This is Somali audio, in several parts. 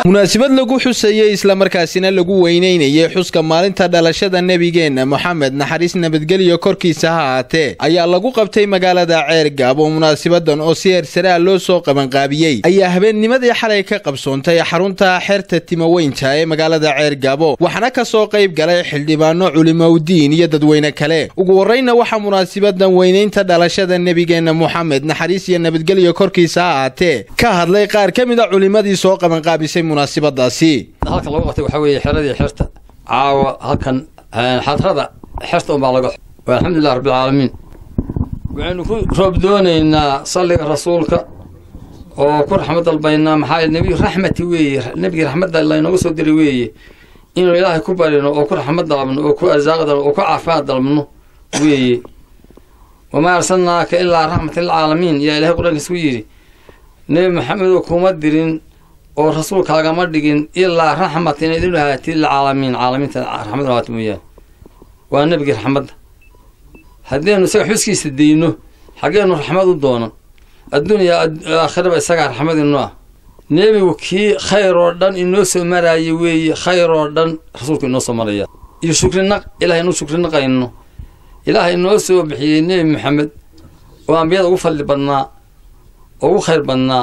munaasabad lagu xusayey islamarkaasina lagu weyneynayay xuska maalinta dhalashada nebigeenna moxamed naxariis nabadgelyo korkiisa ha ahaatee ayaa lagu qabtay magaalada ceergaab oo munaasabadan oo si heersaraa loo soo qabanqaabiyey ayaa habeennimadii xalay ka qabsoontay xarunta xeerta timaweynta ee magaalada ceergaabo waxaana ka soo qayb galay xildhibaano culimowdiin iyo dadweyne kale ugu horreyna waxaa munaasabadan weyneynta dhalashada nebigeenna moxamed naxariis iyo nabadgelyo korkiisa ha ahaatee ka hadlay qaar ka mid a culimmadii soo qabanqaabisay munaasabadaasi halkan lagu qabtay waxaa weeye xeradii xerta caawa halkan xadrada xerta unbaa laga alxamdulilah rabbilcaalamiin waxaynu ku roob doonaynaa salliga rasuulka oo ku raxmad dalbaynaa maxaa nebiyu raxmati weeye nebigii raxmadda laynooga soo diray weeye inuu ilaahay ku barino oo ku raxmad dalabno oo ku arsaaq dalbno oo ku caafimaad dalbno weeye wamaa arsalnaaka ilaa raxmatan lilcaalamiin yaa ilahay qur-aankiis ku yidhi nebi maxamedoo kuma dirin oo rasuulkaagama dhigin ilaa raxmat inayd u lahaatid lilcaalamiin caalamiinta raxmad lahaat mooyaane waa nebigii raxmadda haddaynu isaga xuskiisa dayno xaggeenu raxmad u doonan adduuniya aakhiraba isagaa raxmadinu ah nebigu kii khayr oo dhan inoo soo maraaya weeye khayr oo dhan rasuulku inoo soo maraya iyo shukrinaq ilahay inuu shukrinaqayno ilaahay inoo soo bixiyey nebi maxamed oo ambiyada ugu fadli badnaa oo ugu khayr badnaa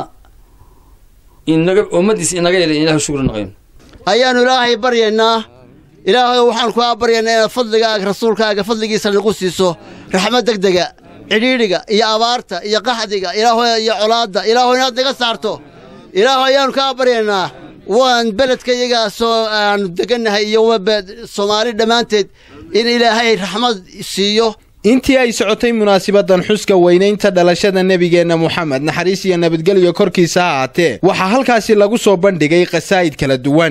inaga ummadiis inaga yela ilahu shukri naqayno ayaannu ilaahay baryaynaa ilaahayo waxaan kugaa baryaynaa inaad fadligaaga rasuulkaaga fadligiisa nagu siiso raxmad degdega cidhiidhiga iyo abaarta iyo qaxdiga ilaaho iyo colaadda ilaaho inaad naga saarto ilaaho ayaannu kaa baryaynaa waan beledka iyagaasoo aannu degannahay iyo soomaali dhammaanteed in ilaahay raxmad siiyo intii ay socotay munaasabadan xuska weynaynta dhalashada nebigeenna moxamed naxariis iyo nabadgelyo korkiisa ha ahaatee waxaa halkaasi lagu soo bandhigay qasaa'id kala duwan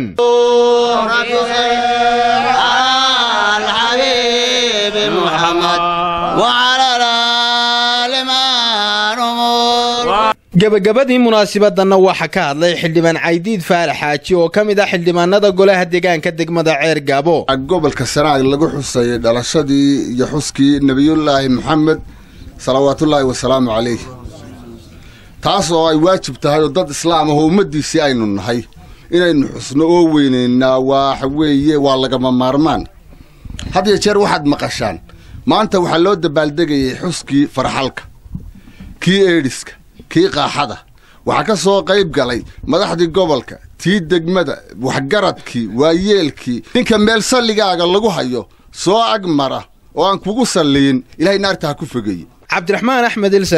gebagabadii munaasabadanna waxaa ka hadlay xildhibaan caydiid faarax xaaji oo ka mid ah xildhibaanada golaha deegaanka degmada ceer gaabo gobolka sanaag lagu xusayay dhalashadii iyo xuskii nebiyullaahi moxamed salawaatullaahi wasalaamu calayh taas oo ay waajib tahay oo dad islaam ahoo ummaddiisii aynu nahay inaynu xusno oo weynaynaa waxa weeye waa lagama maarmaan had iyo jeer waxaad maqashaan maanta waxaa loo dabaaldegayay xuskii farxalka kii eedhiska kii qaaxada waxaa ka soo qayb galay madaxdii gobolka tii degmada waxgaradkii waayeelkii ninka meel salligaaga lagu hayo soo ag mara oo aan kugu salliyin ilahay naarta ha ku fogeeye cabdiraxmaan axmed